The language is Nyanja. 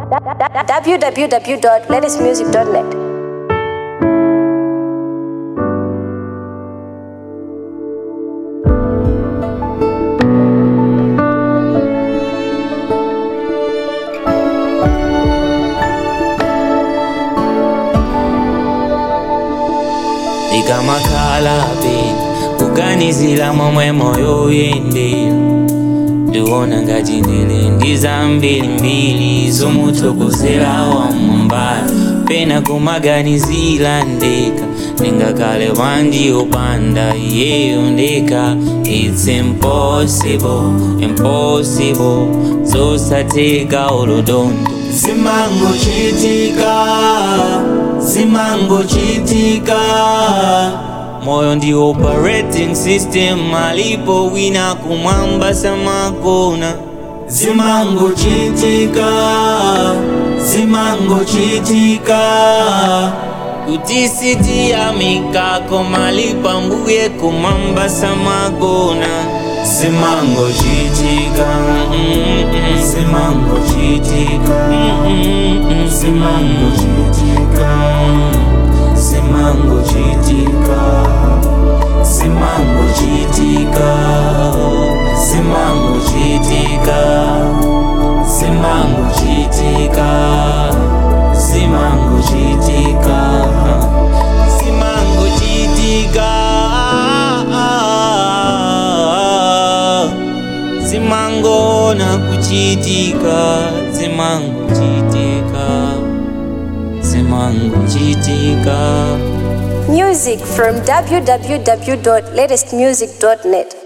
www.latestmusic.net. ndikamakhala pena kuganizira momwe moyo uyendera ndiwona ngati ndili ndi zambirimbiri zomuthokozera wamwambala pena kumaganizira ndeka ndingakhale wanji opanda iyeyo ndeka it's impossible impossible zosatheka olodondo zimangochitika zimangochitika moyo ndi operating system alipo wina kumwamba samakona zimangochitika zimangochitika kuti sitiyamikako malipa mbuye kumwamba samakona zimangochitika mm-mm, zimangochitika mm-mm, zimangochitika zimangochitika zimangochitika zimangochitika zimangochitika zimangochitika zimangochitika zimangona kuchitika zimangochitika zimangochitika Music from www.latestmusic.net.